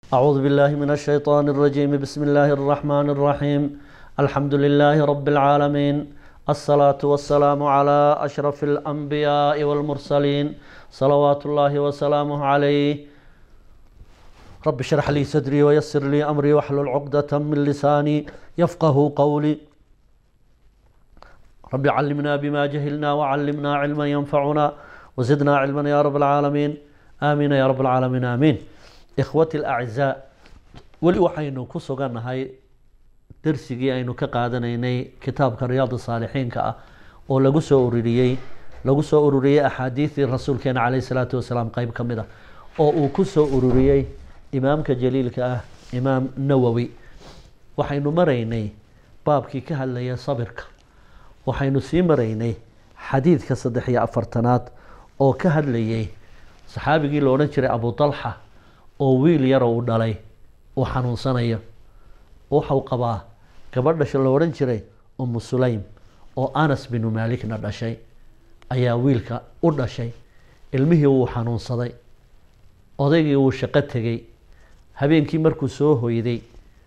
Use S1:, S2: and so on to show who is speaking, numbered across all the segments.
S1: أعوذ بالله من الشيطان الرجيم بسم الله الرحمن الرحيم الحمد لله رب العالمين الصلاة والسلام على أشرف الأنبياء والمرسلين صلوات الله وسلامه عليه رب اشرح لي صدري ويسر لي أمري واحلل عقدة من لساني يفقه قولي رب علمنا بما جهلنا وعلمنا علما ينفعنا وزدنا علما يا رب العالمين آمين يا رب العالمين آمين إخوتي الأعزاء ولي waxaynu ku sugannahay darsigii aynu ka qaadanaynay kitaabka riyaad saalixiinka ah oo lagu soo ururiyey lagu soo ururiyey axaadiidii rasuulkeena caleyhi salaatu wasalaam qeyb ka mid ah oo uu ku soo ururiyey imaamka jaliilka ah imaam nawowi waxaynu maraynay baabkii ka hadlaya sabirka waxaynu sii maraynay xadiidka saddex iyo afartanaad oo ka hadlayay saxaabigii la odhan jiray abu talxa oo wiil yaro uu dhalay uu xanuunsanayo waxau qabaa gabadha la odhan jiray umu sulaym oo anas binu maalikna dhashay ayaa wiilka u dhashay ilmihii wuu xanuunsaday odaygii wuu shaqo tegey habeenkii markuu soo hoyday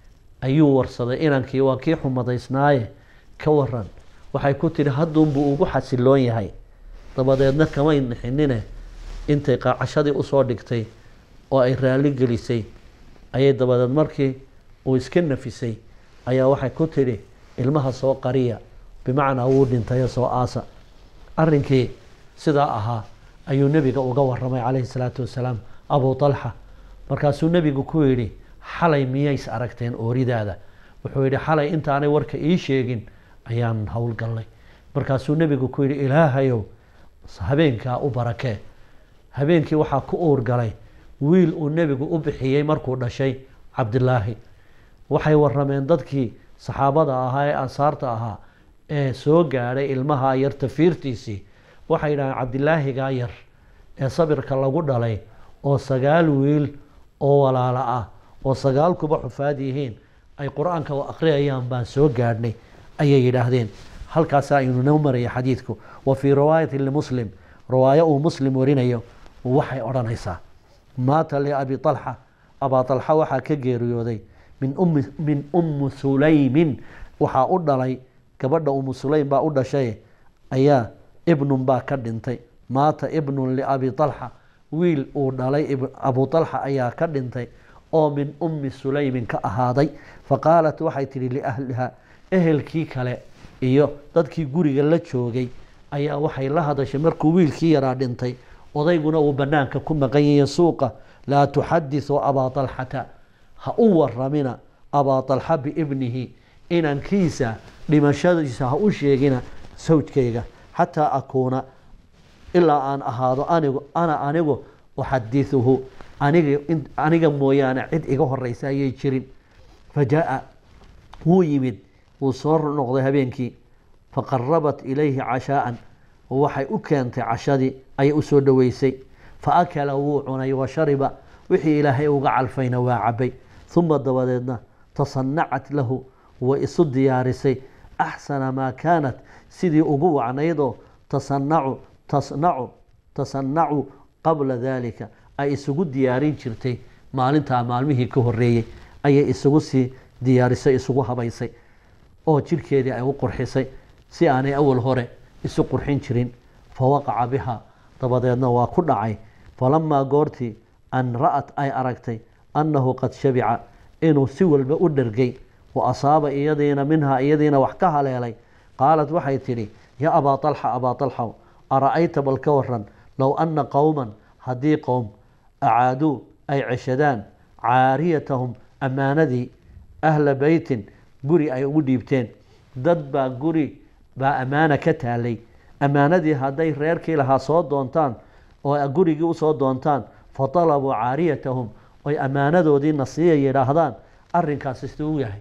S1: ayuu warsaday inankii waa kii xumadaysnaaye ka waran waxay ku tidhi hadduunbuu ugu xasiloon yahay dabadeedna kamay nixinine intay qaacashadii usoo dhigtay oo ay raalli gelisay ayay dabadeed markii uu iska nafisay ayaa waxay ku tidhi ilmaha soo qariya bimacnaa wuu dhintayo soo aasa arrinkii sidaa ahaa ayuu nebiga uga waramay calayhi salaatu wasalaam abu talxa markaasuu nebigu ku yidhi xalay miyays aragteen ooridaada wuxuu yidhi xalay intaanay warka ii sheegin ayaan howlgallay markaasuu nebigu ku yidhi ilaahayow habeenkaa u barakee habeenkii waxaa ku uurgalay wiil uu nebigu u bixiyey markuu dhashay cabdilaahi waxay warameen dadkii saxaabada ahaa ee ansaarta ahaa ee soo gaadhay ilmaha yar tafiirtiisii waxay yidhahdeen cabdilaahigaa yar ee sabirka lagu dhalay oo sagaal wiil oo walaala ah oo sagaal kuba xufaad yihiin ay qur-aanka akhriyayaan baan soo gaadhnay ayay yidhaahdeen halkaasa aynu noo maraya xadiidku wa fii riwaayati limuslim riwaayo uu muslim warinayo waxay odhanaysaa maata liabi alxa abaa alxa waxaa ka geeriyooday min ummi min ummi sulaymin waxaa u dhalay gabadha umu sulaym baa u dhashay ayaa ibnun baa ka dhintay maata ibnun liabi alxa wiil uu dhalay abu alxa ayaa ka dhintay oo min ummi sulaymin ka ahaaday faqaalat waxay tidhi liahliha ehelkii kale iyo dadkii guriga la joogay ayaa waxay la hadashay markuu wiilkii yaraa dhintay odayguna uu banaanka ku maqan yahiy suuqa laa tuxadithu abaa alxata ha u waramina abaa alxa biibnihi inankiisa dhimashadiisa ha u sheegina sawjkayga xataa akuuna ilaa aan ahaado anigu ana anigu uxadithuhu aniga aniga mooyaane cid iga horeysa ayay jirin fajaa wuu yimid wuu soo noqday habeenkii faqarabat ilayhi cashaaan waxay u keentay cashadii ayay usoo dhoweysay fa akala wuu cunay wa shariba wixii ilaahay uga calfayna waa cabay uma dabadeedna tasanacat lahu way isu diyaarisay axsana maa kaanat sidii ugu wacnaydoo tasanacu tasnacu tasanacu qabla dalika ay isugu diyaarin jirtay maalintaa maalmihii ka horeeyey ayay isugu sii diyaarisay isugu habaysay oo jirhkeedii ay u qurxisay si aanay awal hore isu qurxin jirin fawaqaca biha dabadeedna waa ku dhacay falamaa goortii an ra'at ay aragtay annahu qad shabica inuu si walba u dhergay wa asaaba iyadiina minhaa iyadiina wax ka haleelay qaalat waxay tidhi yaa abaa alxa abaa alxaw ara-ayta bal ka waran low anna qowman haddii qowm acaaduu ay ceshadaan caariyatahum ammaanadii ahla beytin guri ay ugu dhiibteen dad baa guri baa ammaana ka taalay ammaanadii hadday reerkii lahaa soo doontaan oo gurigii usoo doontaan fa dalabuu caariyatahum oy ammaanadoodii nasiiya yidhaahdaan arrinkaasi siduu yahay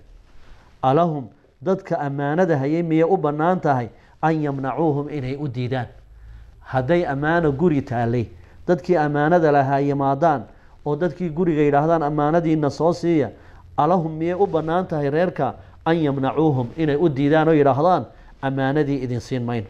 S1: alahum dadka ammaanada hayay miyay u bannaan tahay an yamnacuuhum inay u diidaan hadday ammaano guri taalay dadkii ammaanada lahaa yimaadaan oo dadkii guriga yidhaahdaan ammaanadiina soo siiya alahum miyay u bannaan tahay reerka an yamnacuuhum inay u diidaan oo yidhaahdaan ammaanadii idin siin mayno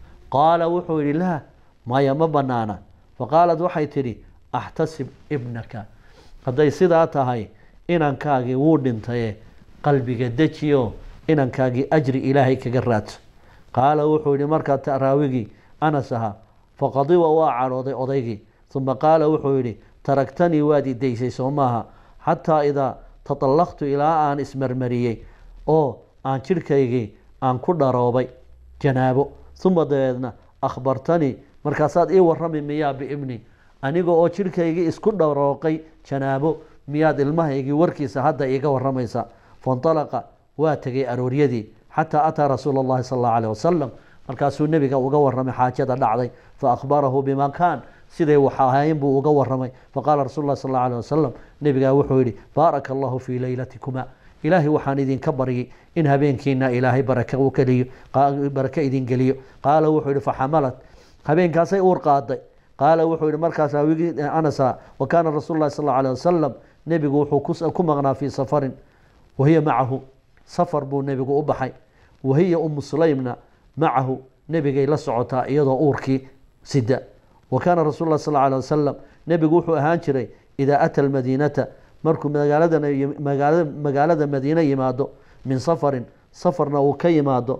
S1: qaala wuxuu yidhi laa maya ma bannaana faqaalad waxay tidhi axtasib ibnaka hadday sidaa tahay inankaagii wuu dhintaye qalbiga dejiyo inankaagii ajri ilaahay kaga raadso qaala wuxuu yihi markaa taraawigii anas ahaa faqadiba waa cadhooday odaygii uma qaala wuxuu yidhi taraktanii waad idaysay soo maaha xataa idaa taطallaqtu ilaa aan ismarmariyey oo aan jidhkaygii aan ku dharoobay janaabo uma dabeedna akhbartanii markaasaad ii warrami miyaa biibni aniga oo jidhkaygii isku dharooqay janaabo miyaad ilmahaygii warkiisa hadda iiga warramaysaa faاnطalaqa waa tegay arooryadii xataa ataa rasuula اllahi sal اllahu alيه wasalam markaasuu nebiga uga warramay xaajada dhacday faأkhbarahu bima kaan siday wax ahayn buu uga warramay faqaala rasul lah sal اlه alيه wasalam nebigaa wuxuu yihi baaraka allahu fii leylatikuma ilaahay waxaan idinka baryay in habeenkiina ilaahay baraka u geliyo barake idin geliyo qaala wuxuu yihi faxamalat habeenkaasay uur qaaday qaala wuxuu yihi markaas raawigii anasa wa kaana rasuul lahi sal اlه alيه wasalam nebigu wuxuu ku maqnaa fii safarin wahiya macahu safar buu nebigu u baxay wahiya umu sulaymna macahu nebigay la socotaa iyadoo uurkii sida wa kaana rasul lah sal ه alيه wasalam nebigu wuxuu ahaan jiray idaa ata almadiinata markuu magaalada magaalada madiine yimaado min safarin safarna uu ka yimaado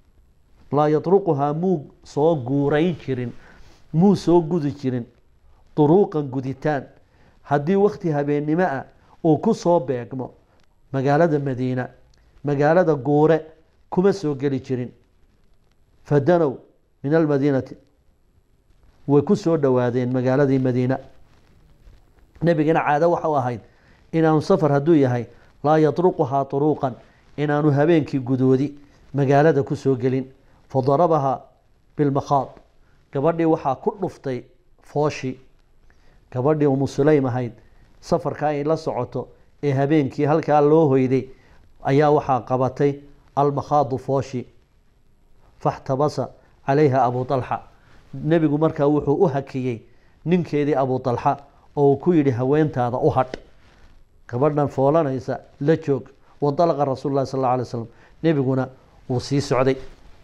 S1: laa yatruquhaa muu soo guurayn jirin muu soo gudi jirin duruuqan guditaan haddii wakti habeennimo ah uu ku soo beegmo magaalada madiina magaalada guure kuma soo geli jirin fadanow min almadiinati way ku soo dhowaadeen magaaladii madiina nebigana caado waxau ahayd inaanu safar hadduu yahay laa yatruquhaa turuuqan inaanu habeenkii gudoodi magaalada ku soo gelin fadarabahaa bilmakhaad gabadhii waxaa ku dhuftay fooshi gabadhii umu sulaym ahayd safarkaa ay la socoto ee habeenkii halkaa loo hoyday ayaa waxaa qabatay almakhaadu fooshi faxtabasa calayha abu طalxa nebigu markaa wuxuu u hakiyey ninkeedii abu طalxa oo uu ku yidhi haweentaada u hadh gabadhan foolanaysa la joog waطalaqa rasuul lahi sal اlه alay slam nebiguna wuu sii socday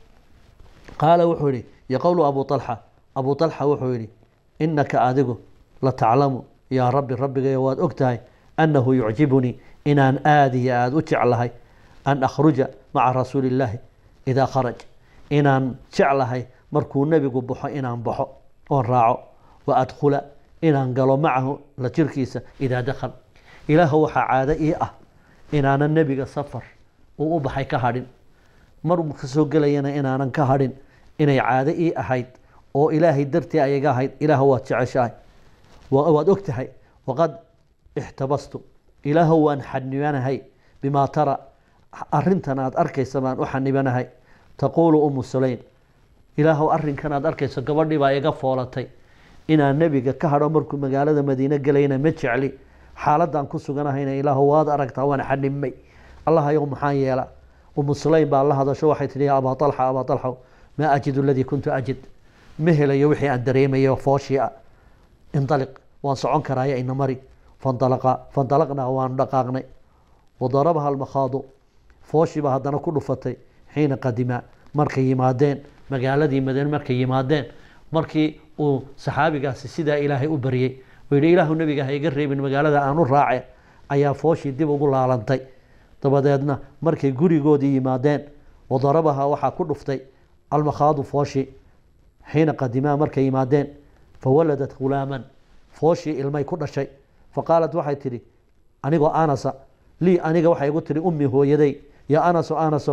S1: qaala wuxuu yihi yoqowlu abu طalxa abu طalxa wuxuu yihi inaka adigu la taclamu yaa rabbi rabbigayo waad og tahay annahu yucjibunii inaan aada iyo aada u jeclahay an akhruja maca rasuuli illaahi idaa kharaj inaan jeclahay markuu nebigu baxo inaan baxo oon raaco wa adkhula inaan galo macahu la jirkiisa idaa dakhal ilaahu waxaa caado ii ah inaanan nebiga safar uu u baxay ka hadhin mar ka soo gelayana inaanan ka hadhin inay caado ii ahayd oo ilaahay dartii ayaga ahayd ilaahu waad jeceshahay waad og tahay waqad ixtabastu ilaahu waan xanibanahay bimaa tara arintan aad arkaysa baan u xanibanahay taquulu umu sulaym ilaahu arrinkan aad arkayso gabadhii baa iga foolatay inaan nebiga ka hadho markuu magaalada madiine gelayna ma jecli xaaladaan ku suganahayna ilaahu waad aragtaa waan xanibmay allahayow maxaan yeela umu sulaym baa la hadasho waxay tihi ya abaa alxa abaa alxa maa ajidu aladii kuntu ajid ma helayo wixii aan dareemayo fooshii ah indaliq waan socon karaayo ina mari fanalaqa fanalaqnaa waan dhaqaaqnay wadarabaha almakhaadu fooshiiba haddana ku dhufatay xiina qadima markay yimaadeen magaaladii madiine markay yimaadeen markii uu saxaabigaasi sidaa ilaahay u baryey uu yihi ilaahu nebiga ha iga reebin magaalada aan u raace ayaa fooshii dib ugu laalantay dabadeedna markay gurigoodii yimaadeen wadarabaha waxaa ku dhuftay almakhaadu fooshi xiina qadimaa markay yimaadeen fawaladat hulaaman fooshii ilmay ku dhashay faqaalat waxay tidhi anigoo anasa lii aniga waxay igu tihi ummi hooyaday ya anaso anasow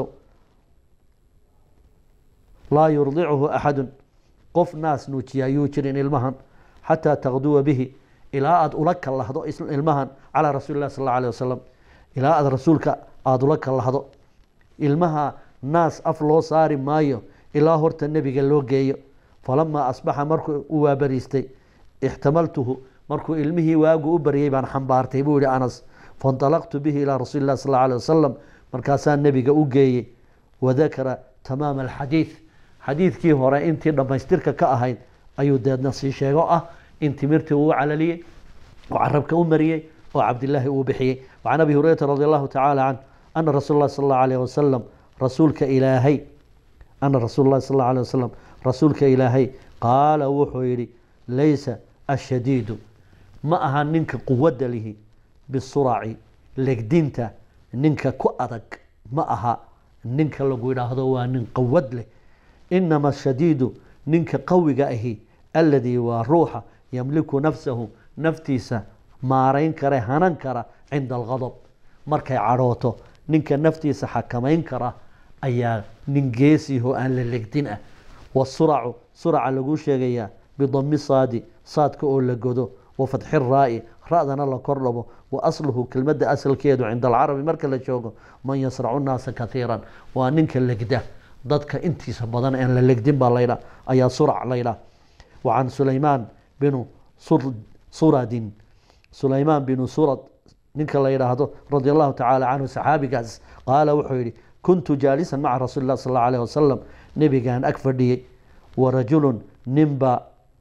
S1: laa yurdicuhu axadun qof naas nuujiya ayuu jirin ilmahan xataa taqduwa bihi ilaa aada ula kallahdo ilmahan calaa rasuuli lah sal alla alih wasalam ilaa aada rasuulka aada ula kallahdo ilmaha naas af loo saari maayo ilaa horta nebiga loo geeyo falamaa asbaxa markuu u waabariistay ixtamaltuhu markuu ilmihii waagu u baryay baan xambaartay buu yihi anas fainطalaqtu bihi ilaa rasuuli lah sal alيه wasalam markaasaa nebiga u geeyey wadakara tamaama alxadiid xadiidkii hore intii dhammaystirka ka ahayd ayuu deedna sii sheego ah in timirtii uu calaliyey oo carabka u mariyey oo cabdilaahi uu bixiyey wacan abi hurayrata radi allahu tacaala canh ana rasuul lah sal اllah alيh wasalam rasuulka ilaahay ana rasuul lahi sal اllah alيه wasalam rasuulka ilaahay qaala wuxuu yihi laysa ashadiidu ma aha ninka quwadda lihi bisuraci legdinta ninka ku adag ma aha ninka lagu yidhaahdo waa nin qawad leh inama shadiidu ninka qawiga ahi alladii waa ruuxa yamliku nafsahu naftiisa maarayn kara hanan kara cinda algadab markay cadhooto ninka naftiisa xakamayn kara ayaa nin geesiho aan la legdin ah wasuracu suraca lagu sheegayaa bidami saadi saadka oo la godo wa fatxi raa'i ra-dana la kor dhabo wa asluhu kelmadda asalkeedu cinda alcarabi marka la joogo man yasracu nnaasa kaiiran waa ninka legda dadka intiisa badan aan la legdin baa laydha ayaa surac laydha wa can sulaymaan binu suradin sulaymaan binu surad ninka la yidhaahdo radi allahu tacaala canhu saxaabigaas qaala wuxuu yihi kuntu jaalisan maca rasuuli lah sal allahu alayh wasalam nebigaan ag fadhiyey wa rajulun ninba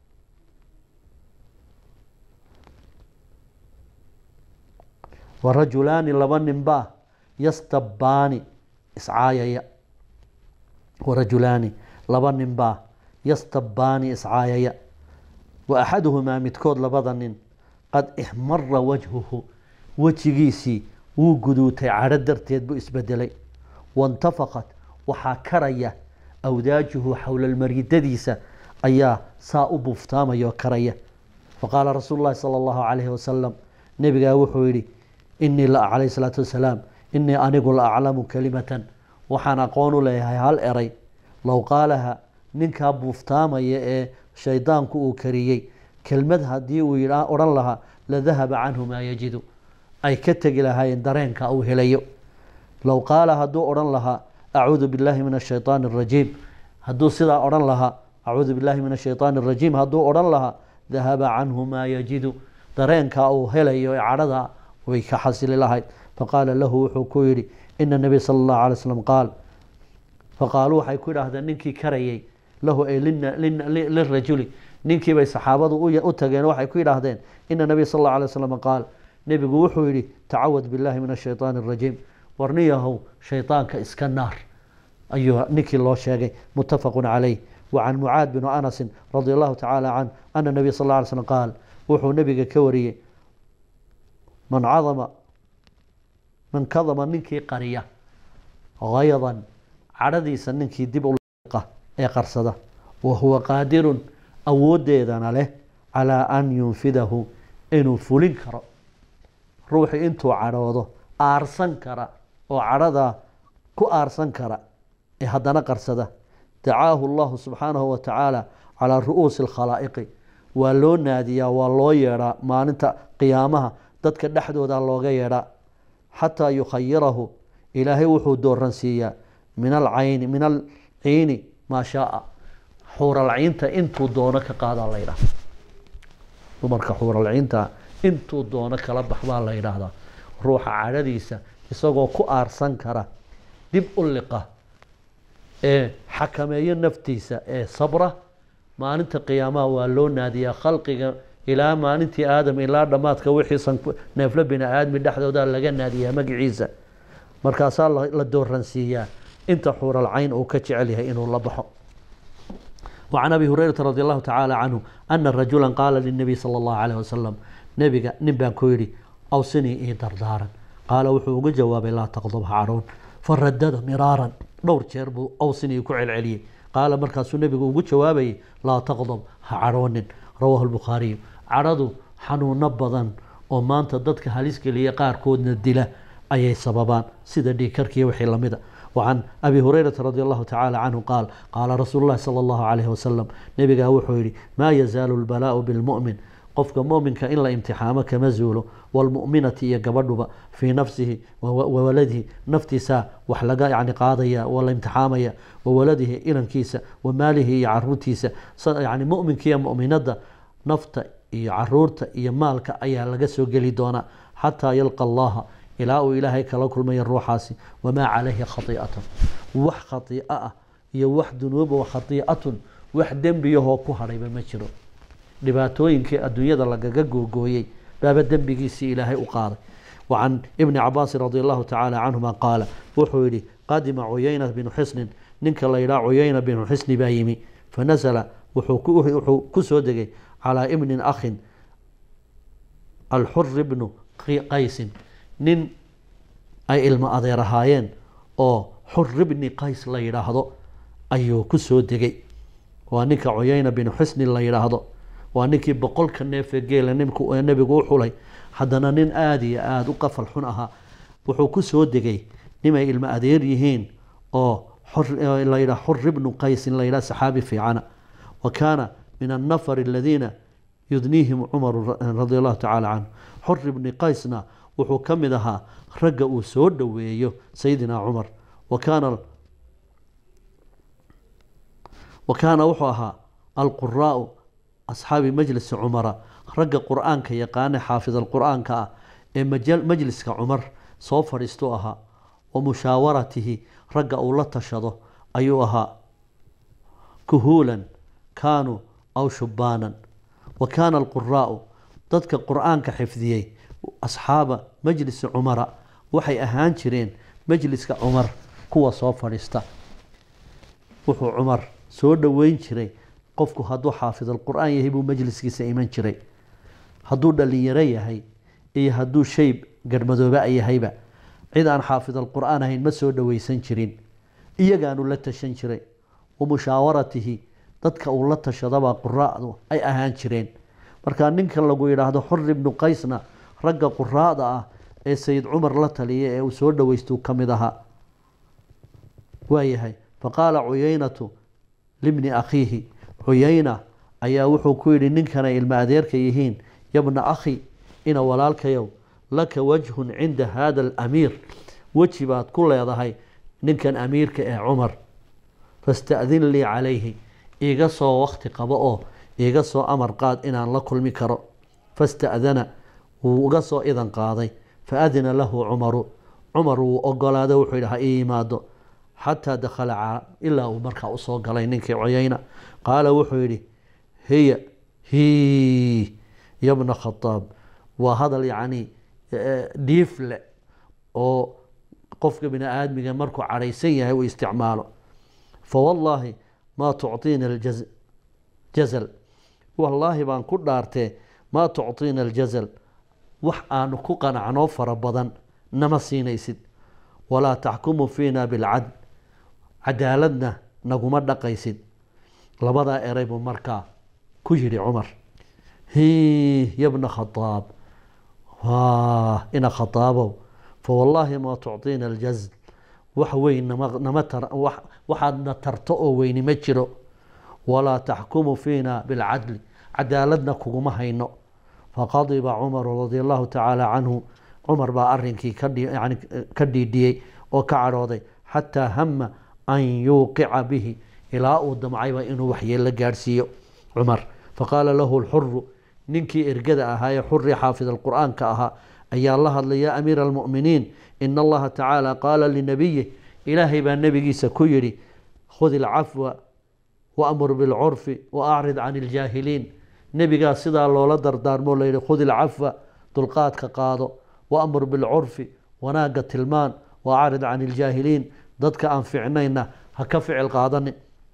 S1: wa rajulaani laba ninbaa yastabbaani iscaayaya wa rajulaani laba ninbaa yastabbaani iscaayaya wa axaduhumaa midkood labada nin qad ixmara wajhuhu wejigiisii wuu guduutay cadho darteed buu isbedelay waintafaqat waxaa karaya awdaajuhu xowlalmaridadiisa ayaa saa u buuftaamaya oo karaya faqaala rasuulu llahi sala allahu calayhi wasalam nebigaa wuxuu yidhi inii la calayhi salaatu wasalaam inii anigu la aclamu kelimatan waxaan aqoon u leeyahay hal eray low qaalaha ninkaa buuftaamaya ee shaydaanku uu kariyey kelmad haddii uu yidha odhan lahaa la dahaba canhu maa yajidu ay ka tegi lahaayeen dareenka uu helayo low qaala hadduu odhan lahaa acuudu billahi min ashayطaani arajiim hadduu sidaa odhan lahaa acuudu billahi min ashayطaani arajiim hadduu odhan lahaa dahaba canhu maa yajidu dareenka uu helayo ee cadhada way ka xasili lahayd faqaala lahu wuxuu ku yidhi ina nabiy sala allahu alay slam qaal faqaaluu waxay ku yidhaahdeen ninkii karayay lahu ay lirajuli ninkii bay saxaabadu u tageen waxay ku yidhaahdeen ina nabiy sal allahu alay slam qaal nebigu wuxuu yidhi tacawad billahi min ashayطaani arajiim warniyahow shayطaanka iska naar ayuu ninkii loo sheegay mutafaqu calayh wa can mucaad binu anasin radi allahu tacaala canh ana nabiy sal lla alay slam qaal wuxuu nebiga ka wariyey man cadama man kadama ninkii qariya haydan cadhadiisa ninkii dib u liqa ee qarsada wa huwa qaadirun awooddeedana leh calaa an yunfidahu inuu fulin karo ruuxii intuu cadhoodo aarsan kara oo cadhadaa ku aarsan kara ee haddana qarsada dacaahu allahu subxaanahu wa tacaala calaa ru'uusi alkhalaa'iqi waa loo naadiyaa waa loo yeedhaa maalinta qiyaamaha dadka dhexdooda looga yeedhaa xataa yukhayirahu ilaahay wuxuu dooransiiyaa min alcayni min alciini maa shaaa xuuralciinta intuu doono ka qaadaa la ydhaha dumarka xuuralciinta intuu doono kala bax baa la yidhaahdaa ruuxa cadhadiisa isagoo ku aarsan kara dib u liqa ee xakameeyo naftiisa ee sabra maalinta qiyaamaha waa loo naadiyaa khalqiga ilaa maalintii aadam ilaa dhammaadka wixiisan neeflo bini aadmi dhexdooda laga naadiyaa magaciisa markaasaa la dooransiiyaa inta xuural cayn uu ka jecel yahay inuu la baxo وعن أبي هريرة رضي الله تعالى عنه أن رجلا قال للنبي صلى الله عليه وسلم نبي نبان كويري أوصني إيه دردارا قال وحو جواب لا تغضب عارون فردد مرارا دور jeer buu awsini ku celceliyey qaala markaasuu nebigu ugu jawaabayay laa taqdab ha cadhoonin rawaahu lbukhaariyu cadhadu xanuuno badan oo maanta dadka halis geliya qaarkoodna dila ayay sababaan sida dhiikarkiiyo wixii lamida وعن أبي هريرة رضي الله تعالى عنه قال قال رسول الله صلى الله عليه وسلم نبي وحو يري ما يزال البلاء بالمؤمن qofka muminka in la imtixaamo kama zuulo wlmuminati iyo gabadhuba fii nafsihi wawaladihi naftiisa wax laga yani qaadaya waa la imtixaamaya wawaladihi inankiisa wamaalihi iyo caruurtiisa yani muminka iyo muminada nafta iyo caruurta iyo maalka ayaa laga soo geli doonaa xataa yalqa allaha ilaa uu ilaahay kala kulmaya ruuxaasi wamaa calayhi khaiatun wax khaiio ah iyo wax dunuuba khaiatun wax dembiyahoo ku hadhayba ma jiro dhibaatooyinkii adduunyada lagaga googooyey baaba dembigiisii ilaahay u qaaday wacan ibni cabaasin radi allahu tacaala canhuma qaala wuxuu yihi qadima cuyayna binu xisnin ninka la yidhaha cuyayna binu xisni baa yimi fanasala wuxuu ku soo degay calaa ibnin akhin alxuri bnu qaysin nin ay ilmo adeer ahaayeen oo xur ibni qays la yidhaahdo ayuu ku soo degay waa ninka cuyayna binu xusni la yidhaahdo waa ninkii boqolka neefee geela nimku nebigu u xulay haddana nin aada iyo aada u qafal xun ahaa wuxuu ku soo degay nimay ilmo adeer yihiin oo la yidhaha xur ibnu qaysin la yidhaha saxaabi fiicana wa kaana min annafar aladiina yudniihim cumaru radia allahu tacaala canhu xur ibni qaysna wuxuu ka mid ahaa ragga uu soo dhoweeyo sayidina cumar wa kaana wa kaana wuxuu ahaa alquraau asxaabi majlisi cumara ragga qur-aanka yaqaane xaafid alqur-aanka ah ee majliska cumar soo fadhiistuu ahaa wa mushaawaratihi ragga uu la tashado ayuu ahaa kuhuulan kaanuu aw shubbaanan wa kaana alquraau dadka qur-aanka xifdiyey asxaaba majlisi cumara waxay ahaan jireen majliska cumar kuwa soo fadhiista wuxuu cumar soo dhoweyn jiray qofku hadduu xaafid alqur-aan yahay buu majliskiisa iman jiray hadduu dhalinyaro yahay iyo hadduu shay garhmadooba yahayba cid aan xaafid alqur-aan ahayn ma soo dhoweysan jirin iyagaanu la tashan jiray wa mushaawaratihi dadka uu la tashadabaa quraadu ay ahaan jireen markaa ninka lagu yidhaahdo xur ibnu qaysna ragga quraada ah ee sayid cumar la taliya ee uu soo dhoweystuu ka mid ahaa waayahay faqaala cuyaynatu libni akhiihi cuyayna ayaa wuxuu ku yidhi ninkanay ilmo adeerka yihiin yabna akhi ina walaalkayow laka wajhun cinda hada alamiir weji baad ku leedahay ninkan amiirka ee cumar fasta'din lii calayhi iiga soo wakti qabo oo iiga soo amar qaad inaan la kulmi karo fasta'dana wuu uga soo idan qaaday faadina lahu cumaru cumar wuu ogolaaday wuxuu yidhi ha ii yimaado xataa dakhala ilaa uu markaa usoo galay ninkii cuyayna qaala wuxuu yidhi hiya hi yabna khadaab waa hadal yacni dhiifle oo qofka bini aadmiga markuu cadhaysan yahay uu isticmaalo fawallaahi maa tucطiina aljazal wallaahi baan ku dhaartee maa tucطiina aljazal wax aanu ku qanacnoo fara badan nama siinaysid walaa taxkumu fiina bilcadl cadaaladna naguma dhaqaysid labadaa eray buu markaa ku yidhi cumar hi yabna khadaab waa ina khadaabow fawallaahi maa tucطiina aljazl wax weyn nama waxaadna tarto oo weyni ma jiro walaa taxkumu fiina bilcadli cadaaladna kuguma hayno faqadiba cumaru radia allahu tacaala canhu cumar baa arinkii yani ka dhiidhiyey oo ka cadhooday xataa hama an yuuqica bihi ilaa uu damcayba inuu waxyeello gaadhsiiyo cumar faqaala lahu lxuru ninkii ergada ahaa ee xurii xaafid alqur'aanka ahaa ayaa la hadlay yaa amiira almu'miniin ina allaha tacaala qaala linabiyih ilaahay baa nebigiisa ku yidhi khud ilcafwa waamur bilcurfi waacrid can iljaahiliin nebigaa sidaa loola dardaarmoo layidhi khud ilcafwa dulqaadka qaado waamur bilcurfi wanaagga tilmaan waacrid can iljaahiliin dadka aan ficnayna ha ka ficil qaadanin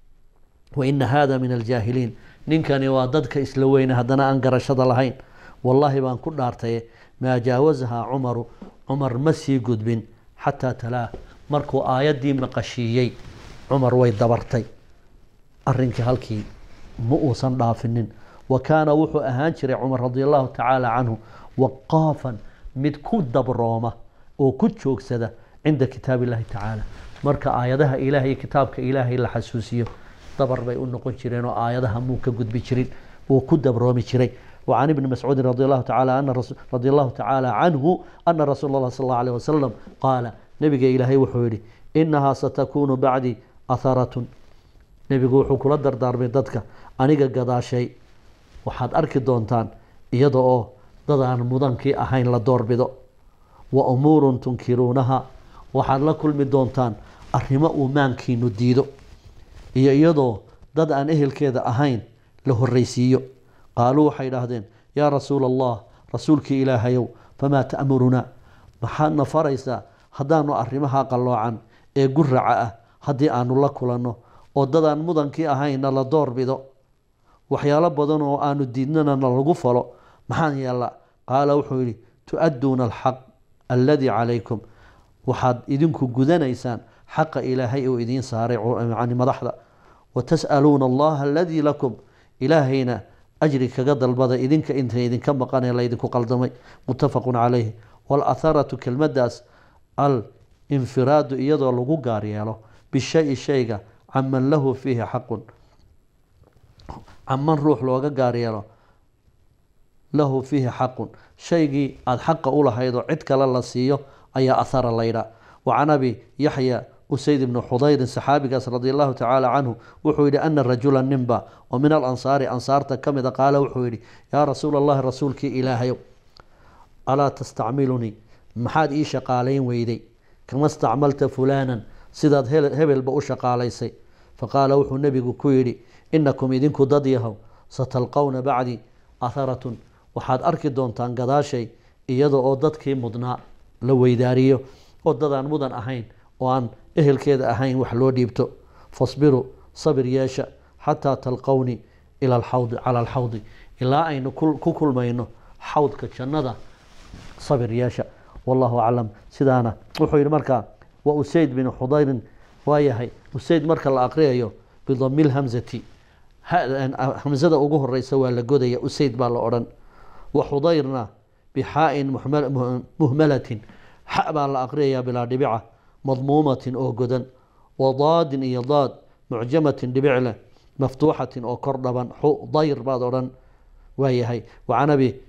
S1: waina hada min aljaahiliin ninkani waa dadka isla weyne haddana aan garashada lahayn wallaahi baan ku dhaartaye maa jaawasahaa cumaru cumar ma sii gudbin xataa talaa markuu aayaddii maqashiiyey cumar way dabartay arrinkii halkii ma uusan dhaafinin wa kaana wuxuu ahaan jiray cumar radia allahu tacaala canhu waqaafan mid ku dabrooma oo ku joogsada cinda kitaab illahi tacaala marka aayadaha ilaahay iyo kitaabka ilaahay la xasuusiyo dabar bay u noqon jireen oo aayadaha muu ka gudbi jirin wuu ku dabroomi jiray وعن ابن مسعود رضي الله تعالى أن رضي الله تعالى عنه أن رسول الله صلى الله عليه وسلم قال نبي إلهي وحوري إنها ستكون بعدي أثرة نبي وحو كل دردار من ضدك أنيق قضى شيء وحد أركي دونتان يدعو ضدان مدنكي أهين لدور بدو وأمور تنكرونها وحد لكل من دونتان أرهما أمانكي نديدو يدعو ضد أن أهل كذا أهين له الرئيسيو qaaluu waxay idhaahdeen yaa rasuula allah rasuulkii ilaahayow famaa ta'murunaa maxaadna faraysaa haddaanu arrimaha qalloocan ee guraca ah haddii aanu la kulanno oo dadaan mudankii ahayna la doorbido waxyaalo badan oo aanu diidnana na lagu falo maxaan yeellaa qaala wuxuu yidhi tu-adduuna alxaq alladii calaykum waxaad idinku gudanaysaan xaqa ilaahay uu idiin saaray yani madaxda watas'aluuna allaha aladii lakum ilaahayna ajri kaga dalbada idinka inta idinka maqan ee laydinku qaldamay muttafaqun calayh waalaharatu kelmadaas al infiraadu iyadoo lagu gaar yeelo bishayi shayga caman lahu fiihi xaqun caman ruux looga gaar yeelo lahu fiihi xaqun shaygii aada xaqa u lahayd oo cid kale la siiyo ayaa ahara laydhaa wa can abi yaxya usayd ibni xudayrin saxaabigaas radi allahu tacaala canhu wuxuu yidhi ana rajula ninba oo min alansaari ansaarta ka mida qaala wuxuu yidhi yaa rasuula allahi rasuulkii ilaahayow alaa tastacmilunii maxaad ii shaqaalayn weyday kama stacmalta fulaanan sidaad hebelba u shaqaalaysay faqaala wuxuu nebigu ku yidhi inakum idinku dad yahow satalqowna bacdii aharatun waxaad arki doontaan gadaashay iyada oo dadkii mudnaa la weydaariyo oo dadaan mudan ahayn oo aan ehelkeeda ahayn wax loo dhiibto fasbiruu sabir yeesha xataa talqownii ila alxawdi cala alxawdi ilaa aynu ku kulmayno xawdka jannada sabir yeesha wallahu aclam sidaana wuxuu yidhi markaa wa usayd bin xudayrin waa yahay usayd marka la aqriyayo bidami lhamzati hamzada ugu horeysa waa la godaya usayd baa la odhan wa xudayrna bixaa-in muhmalatin xa baa la aqriyayaa bilaa dhibica madmuumatin oo godan wa daadin iyo daad mucjamatin dhibic leh maftuuxatin oo kor dhaban xudayr baad odhan waa yahay wacan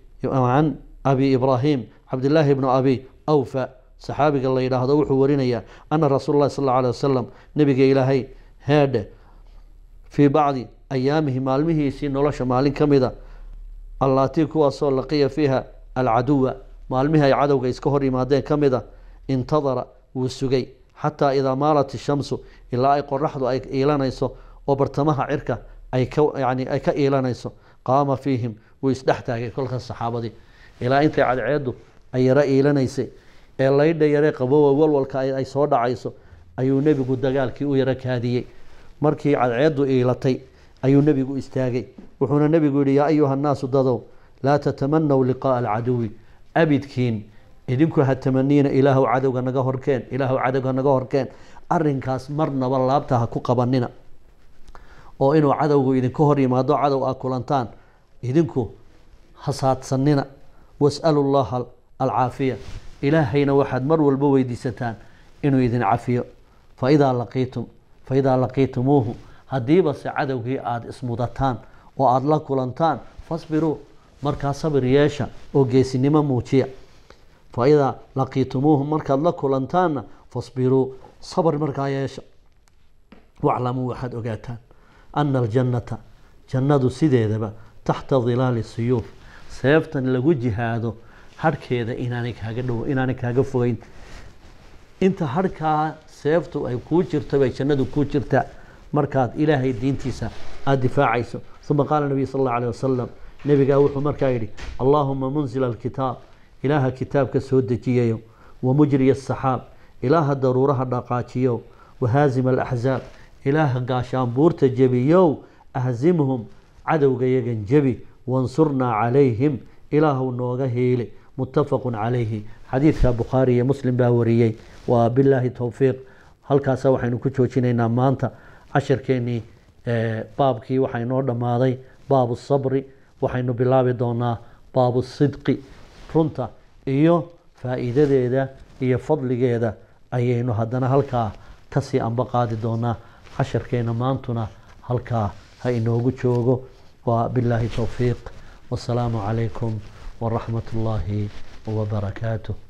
S1: abi ibraahim cabdillaahi bnu abi awfa saxaabiga la yidhaahdo wuxuu warinayaa ana rasuul lahi sal alla alay wasalam nabiga ilaahay heedhe fii bacdi ayaamihi maalmihiisii nolosha maalin ka mida allaatii kuwaasoo laqiya fiiha alcaduwa maalmihii ay cadowga iska hor yimaadeen ka mida intadara wuu sugay xataa idaa maalat ishamsu ilaa ay qoraxdu ay iilanayso oo bartamaha cirka ay ka yani ay ka iilanayso qaama fiihim wuu isdhex taagay kolkaas saxaabadii ilaa intay cadceeddu ay yaro iilanaysay ee laydha yare qabowa walwalka ay soo dhacayso ayuu nebigu dagaalkii u yaro kaadiyey markii cadceeddu iilatay ayuu nebigu istaagay wuxuuna nebigu yihi yaa ayuha nnaasu dadow laa tatamanaw liqaaa alcaduwi abidkiin idinku ha tamaniina ilaahu cadowga naga horkeen ilaahu cadowga naga horkeen arinkaas marnaba laabta ha ku qabanina oo inuu cadowgu idinka hor yimaado cadow aa kulantaan idinku hasaadsanina was'alu llaha alcaafiya ilaahayna waxaad mar walba weydiisataan inuu idin cafiyo faidaa laqiitum faidaa laqiitumuuhu haddiiba se cadowgii aada ismudataan oo aada la kulantaan fasbiruu markaa sabir yeesha oo geesinimo muujiya faidaa laqiitumuuhu markaad la kulantaanna fasbiruu sabr markaa yeesha waclamuu waxaad ogaataan ana aljannata jannadu sideedaba taxta dilaali siyuuf seeftan lagu jihaado harhkeeda inaanay kaaga dhow inaanay kaaga fogeyn inta harhkaa seeftu ay kuu jirto bay jannadu kuu jirtaa markaad ilaahay diintiisa aada difaacayso uma qaala nabiy sal alla alيh wasalam nebigaa wuxuu markaa yidhi allaahuma munzila alkitaab ilaaha kitaabka soo dejiyayo wamujriya asaxaab ilaaha daruuraha dhaqaajiyow wahaazima alaxzaab ilaaha gaashaanbuurta jebiyow ahzimhum cadowga yagan jebi wansurnaa calayhim ilaahu nooga hiili muttafaqu calayhi xadiidka bukhaari iyo muslim baa wariyey waa bilaahi towfiiq halkaasa waxaynu ku joojinaynaa maanta casharkeennii baabkii waxaa inoo dhammaaday baabu sabri waxaynu bilaabi doonaa baabu sidqi runta iyo faa'iidadeeda iyo fadligeeda ayaynu haddana halkaa kasii anba qaadi doonaa casharkeena maantuna halkaa ha inoogu joogo waa bilaahi towfiiq wasalaamu calaykum waraxmat ullaahi wabarakaatuh